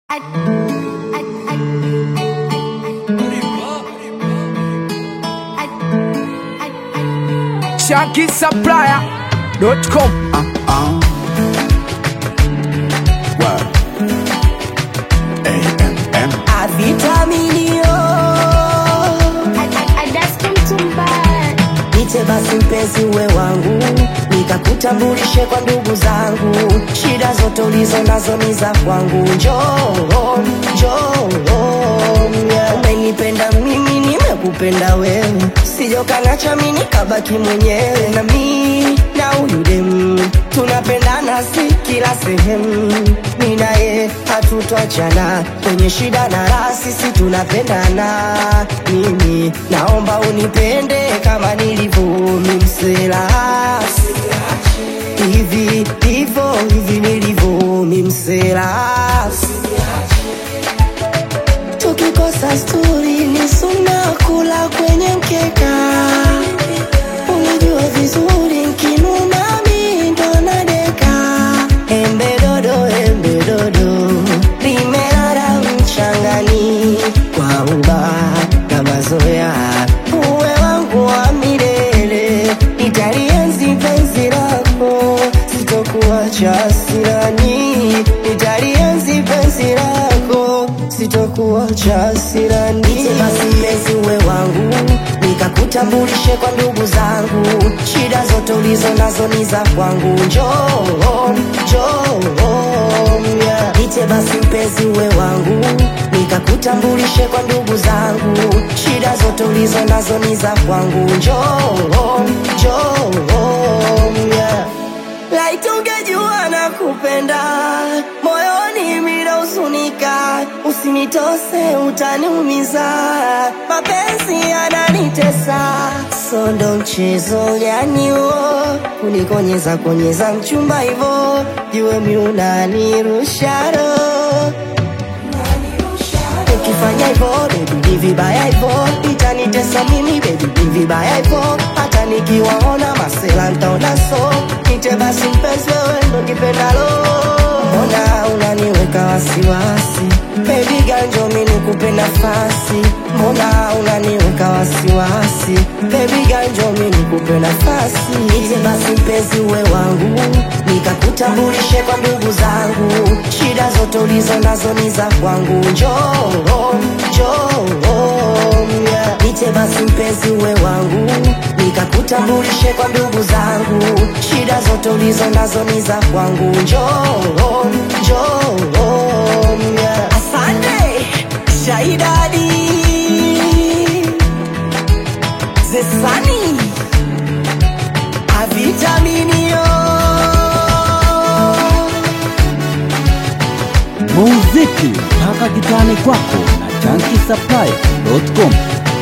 ShankySupplier.com Avitaminio Niite basi mpenzi uwe wangu, nikakutambulishe kwa ndugu zangu. Shida zote ulizo nazo ni za kwangu. Njoo, njoo, yeah. Umenipenda mimi, nimekupenda wewe, sijokanacha mimi nikabaki mwenyewe. Na mi na huyu demu tunapendana, si kila sehemu, mi naye hatutwachana kwenye shida na raha, sisi tunapendana. Mimi naomba unipende kama nilivyo mimsela hivi hivyo hivi nilivyo mimsela tukikosa sturi ni suna kula kwenye mkeka unajua vizuri nkinuna mi ndo nadeka embe dodo embe dodo limelala mchangani kwa uba na mazoea uwe wangu wa milele nitalienzi penzi lako sitokuacha sirani nitalienzi penzi lako sitokuacha sirani basi mpenzi uwe wangu nikakutambulishe kwa ndugu zangu shida zote ulizo nazo ni za kwangu njoo njoo yeah. Niite basi mpenzi uwe wangu nikakutambulishe kwa ndugu zangu shida zote ulizo nazo ni za kwangu njoo njoo yeah. Laiti ungejua na kupenda moyoni minahuzunika, usinitose utaniumiza, mapenzi yananitesa, so ndo mchezo gani huo kunikonyeza konyeza mchumba hivo, jue mi unanirusha roho ukifanya hivyo baby ni vibaya hivyo itanitesa mimi baby ni vibaya hivyo hata nikiwaona masela ntaona so nite basi mpenzi wewe ndo kipendalo mbona unaniweka wasiwasi baby ganjo mi nikupe nafasi mbona unaniweka wasiwasi baby ganjo mi nikupe nafasi nite basi mpenzi uwe wangu nikakutambulishe kwa ndugu zangu shida zote ulizo nazo ni za kwangu njoo njoo yeah. nite basi mpenzi uwe wangu nikakutambulishe kwa ndugu zangu shida zote ulizo nazo ni za kwangu njoo njoo yeah. asante shaidadi zesani avitaminio muziki mpaka kitani kwako na chanki supply.com